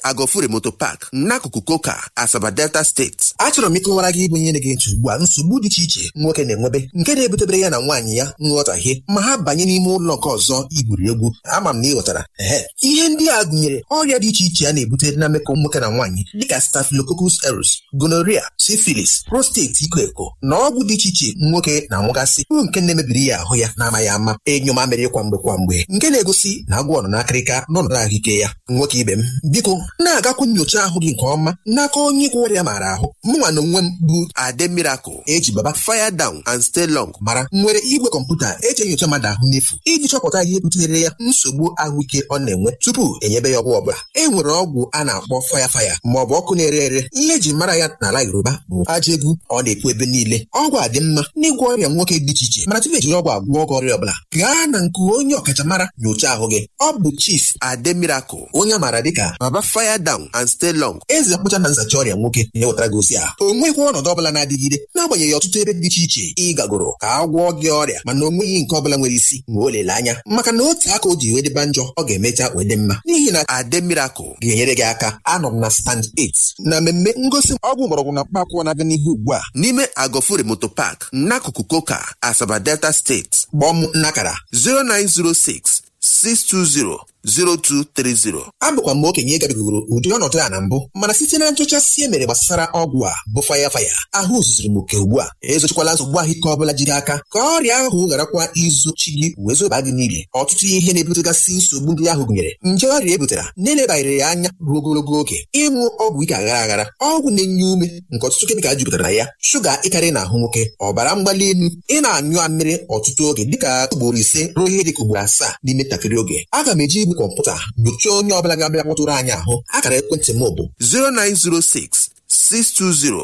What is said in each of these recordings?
agofure moto park n'akụkụ koka asaba delta steeti achọrọ m ịkọwara gị ịbụ ihe na-ege ntị ugbu a nsogbu dị iche iche nwoke na-enwebe nke na-ebutebere ya na nwaanyị ya nghọtahie ma ha banye n'ime ụlọ nke ọzọ igwuri egwu ama m na ị ghọtara ehe ihe ndị a gụnyere ọrịa dị iche iche a na-ebute na mmekọ nwoke na nwaanyị dịka staphylococcus aureus gonorrhea syphilis prostate iko eko na ọgwụ dị iche iche nwoke na-anwụgasị bụ nke na-emebiri ya ahụ ya na-amaghị ama enyo mamịrị kwa mgbe kwa mgbe nke na-egosi na agwọ nọ n'akịrịka n'ọnọdụ ahụike ya nwoke ibe m biko na-agakwu nyocha ahụ gị nke ọma n'aka onye gwọ ọrịa maara ahụ mụnwa na onwe m bụ ade miracle eji baba fire down and stay long mara nwere igwe kọmputa eji enyocha mmadụ ahụ n'efu iji chọpụta ihe butere ya nsogbu ahụike ọ na-enwe tupu enyebe ya ọgwụ ọbụla e nwere ọgwụ a na-akpọ faya faya ma ọ bụ ọkụ na-ere ere ihe eji mara ya n'ala yoruba bụ aja egwu ọ na-ekwu ebe niile ọgwụ a dị mma n'ịgwọ ọrịa nwoke dị iche iche mana tupu ejiri ọgwụ agwọ ọgwụ ọrịa ọbụla gaa na nke onye ọkachamara nyocha ahụ gị ọ bụ chief ade miracle onye a maara dịka baba fire down and stay long eze mkpụcha na nzacha ọrịa nwoke na-ewetara gị ozi a o nweghị ọnọdụ ọbụla na-adịgide n'agbanyeghị ọtụtụ ebe dị iche iche ị gagoro ka a gwọọ gị ọrịa mana o nweghị nke ọbụla nwere isi ma o lele anya maka na otu aka o ji wee dịba njọ ọ ga-emecha wee dị mma n'ihi na ade miracle ga-enyere gị aka anọ m na stand 8 na mmemme ngosi ọgwụ mgbọrọgwụ na mkpaakwụkwọ na-aga n'ihu ugbu a n'ime agofure moto park n'akụkụ koka asaba delta steeti kpọọ m n'akara 0906 620 0230 abụkwa m okenye gabigoro ụdị ọnọdụ a na mbụ mana site na nchọchasị e mere gbasara ọgwụ a bụ faya faya ahụ zuziri m oke ugbu a ezochikwala nsogbu ahụike ọbụla jiri aka ka ọrịa ahụ gharakwa izochi gị wee zoba gị n'ile ọtụtụ ihe na-ebutegasị nsogbu ndị ahụ gụnyere nje ọrịa ebutara na-elebanyere ya anya ruo ogologo oge ịṅụ ọgwụ ike aghara aghara ọgwụ na-enye ume nke ọtụtụ kemikal jupụtara na ya shuga ịkarị na ahụ nwoke ọbara mgbali elu ị na-anyụ amịrị ọtụtụ oge dịka ugboro ise ruo ihe dịka ugboro asaa n'ime ntakịrị oge aga m eji igwe kọmputa nyochaa onye ọbụla ga-abịa kpọtụrụ anyị ahụ akara ekwentị m bụ 0906 620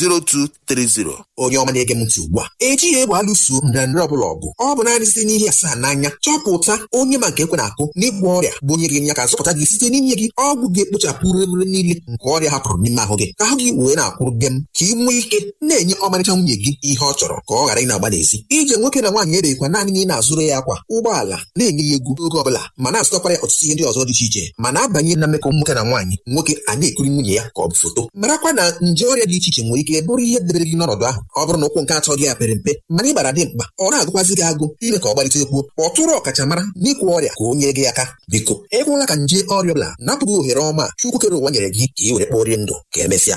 0230 onye ọma na-ege m ntị ugbu a ejighị egbe alụso ndịrandịrị ọbụla ọgụ ọ bụ naanị site n'ihe asaa n'anya chọpụta onye ma nke ekwe na-akụ n'ịgwọ ọrịa bụ onye ga-enye aka zọpụta gị site n'inye gị ọgwụ ga-ekpochapụ rere niile nke ọrịa hapụrụ n'ime ahụ gị ka ahụ gị wee na-akwụrụ gị m ka ị nwee ike na-enye ọmarịcha nwunye gị ihe ọ chọrọ ka ọ ghara ị na-agba n'ezi ije nwoke na nwaanyị ebeghịkwa naanị na ị na-azụrụ ya akwa ụgbọala na-enye ya egwu oge ọbụla ma na-azụtakwara ya ọtụtụ ihe ndị ọzọ dị iche iche ma na-abanye na mmekọ nwoke na nwaanyị nwoke a na-ekiri nwunye ya ka ọ bụ foto marakwa na nje ọrịa dị iche iche nwere ike bụrụ ihe debere gị n'ọnọdụ ahụ ọ bụrụ na ụkwụ nke atọ gị a pere mpe mana ị gbara dị mkpa ọ na-agụkwazị gị agụ ime ka ọ gbalite ekwuo ọtụrụ ọkachamara n'ịkwụ ọrịa ka o nye gị aka biko ekwela ka nje ọrịa ọbụla napụghị ohere ọma chukwu kere ụwa nyere gị ka ị were kpọrie ndụ ka emesịa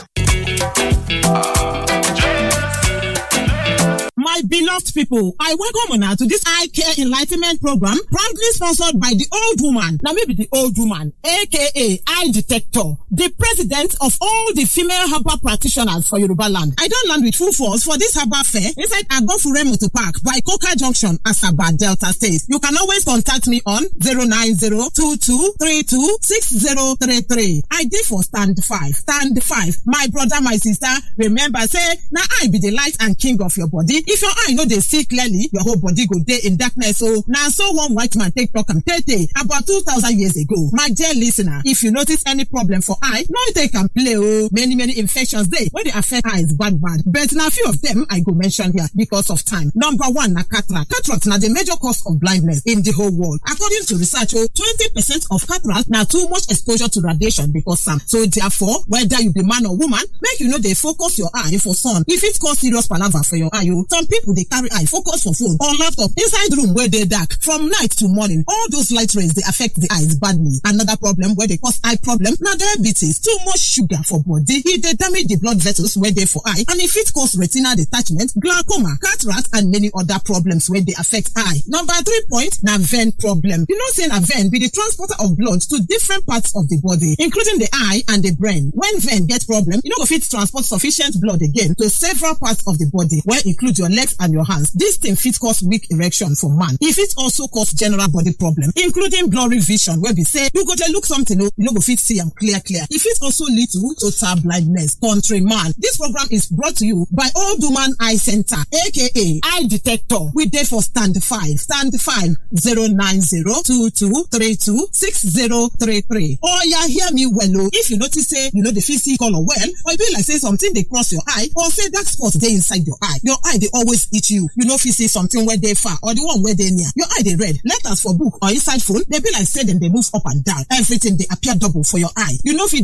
My beloved people, I welcome una to this eye care enlightenment program proudly sponsored by the old woman. Now maybe the old woman, aka Eye Detector, the president of all the female herbal practitioners for Yoruba land. I don't land with full force for this herbal fair inside Agofure Motor Park by Coca Junction, Asaba, Delta State. You can always contact me on 09022326033. I did for stand five. Stand five. My brother, my sister, remember say, now I be the light and king of your body. If your eye no dey see clearly, your whole body go dey in darkness. So now so one white man take talk am tey about two thousand years ago. My dear listener, if you notice any problem for eye, no take am play oh. Many many infections dey wey dey affect eyes bad bad. But na few of them I go mention here because of time. Number one na cataract. Cataract na the major cause of blindness in the whole world. According to research, oh, twenty percent of cataract na too much exposure to radiation because am. So therefore, whether you be man or woman, make you no dey focus your eye for sun. E fit cause serious palava for your eye oh. Some people dey carry eye focus for phone or laptop inside room wey dey dark from night to morning. All those light rays dey affect the eyes badly. Another problem wey dey cause eye problem na diabetes. Too much sugar for body. E dey damage the blood vessels wey dey for eye and e fit cause retinal detachment, glaucoma, cataract and many other problems wey dey affect eye. Number three point na vein problem. You know say na vein be the transporter of blood to different parts of the body including the eye and the brain. When vein get problem, you no go fit transport sufficient blood again to several parts of the body wey include your legs and your hands. This thing fit cause weak erection for man. E fit also cause general body problem including blurry vision wey be say you go dey look something o you no go fit see am clear clear. E fit also lead to total blindness. Countryman, this program is brought to you by Old Woman Eye Center aka Eye Detector. We dey for stand five stand five zero nine zero two two three two six zero three three. Oya hear me well o if you notice say you no dey fit see colour well or e be like say something dey cross your eye or say dark spot dey inside your eye. Your eye dey always itch you. You no fit see something wey dey far or the one wey dey near. Your eye dey red. Letters for book or inside phone dey be like say dem dey move up and down. Everything dey appear double for your eye. You no fit